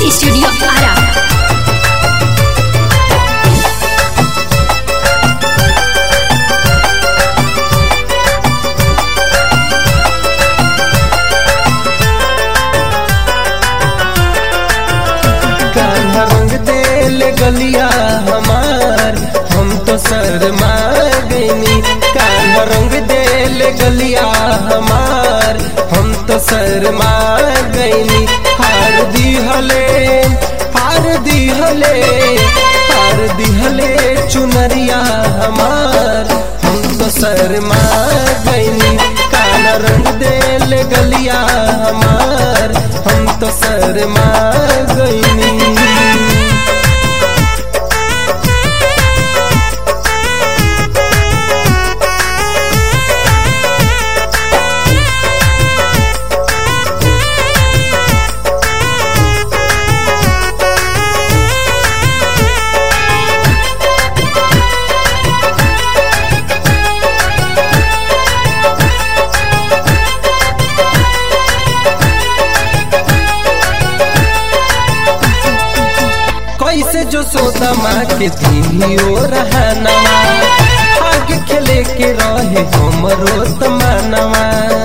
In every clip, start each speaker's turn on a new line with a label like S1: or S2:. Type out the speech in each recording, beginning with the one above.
S1: studio Ara
S2: Kanha रंग देल गलिया हमार हम तो शर्मा गईनी कान्हा रंग देल गलिया हमार हम तो शर्मा गईनी हार दिहले हार दिहले हार दिहले चुनरिया हमार हम तो शर्मा गईनी काला रंग देल गलिया हमार हम तो शर्मा गईनी कैसे जो सोदा माँ के दियो रहनवा आगे खेले के रहे हमरो तमनवा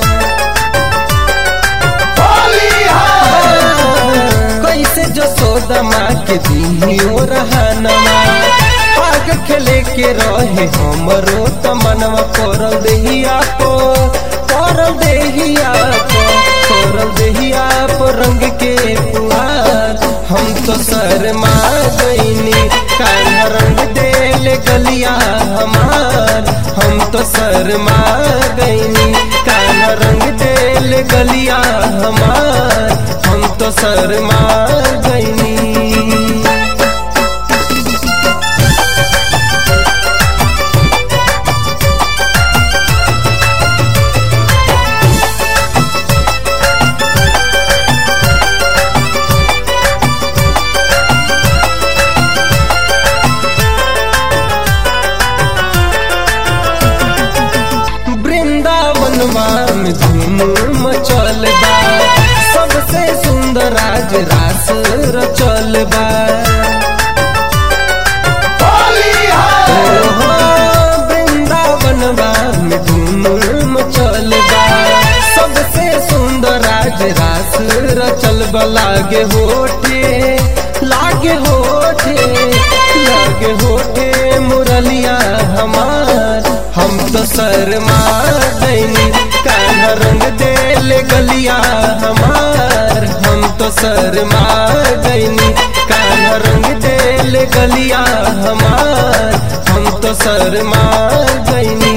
S2: कैसे जो सोदा माँ के दियो रहनवा आगे खेले के रहे हमरो तमनवा करल देहिया को करल देहिया को करल देहिया को रंग के पुआर हम तो शर्मा गईनी काला रंग देल गलिया हमार हम तो शर्मा गईनी काला रंग देल गलिया हमार हम तो शर्मा गईनी वृंदावनवा में धूम मचल बा सबसे सुंदर आज रास रचल बा ओहो, वृंदावनवा में धूम मचल बा सबसे सुंदर आज रास रचल बा लागे होठे लागे होठे लागे होठे मुरलिया हमार हम तो शर्मा गईनी काला रंग देल गलिया हमार हम तो शर्मा गईनी काला रंग देल गलिया हमार हम तो शर्मा गईनी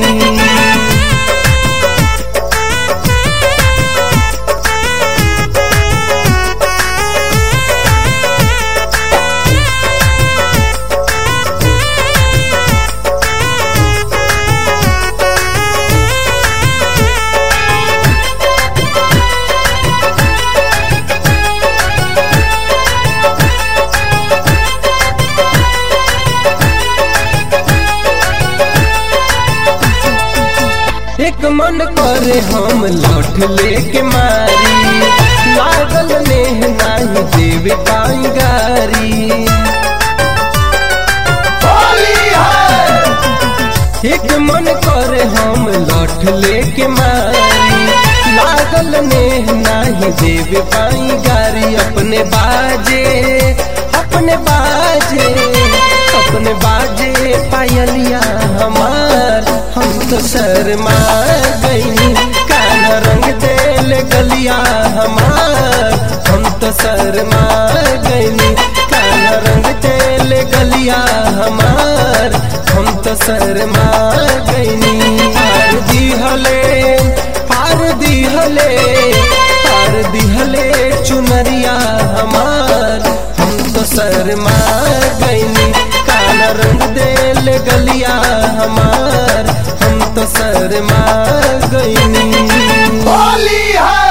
S2: एक मन करे हम लौट लेके मारी लागल नेह नाही देवे बांगारी एक मन करे हम लौट लेके मारी लागल नेह नाही देवे बांगारी अपने बाजे अपने बाजे अपने बाजे पायलिया हमार हम तो शर्मा गईनी काला रंग देल गलिया हमार हम तो शर्मा गईनी काला रंग देल गलिया हमार हम तो शर्मा गईनी हार दिहले हार दिहले हार दिहले चुनरिया हमार हम तो शर्मा गईनी काला रंग देल गलिया हमार हम तो शर्मा गईनी
S3: होली है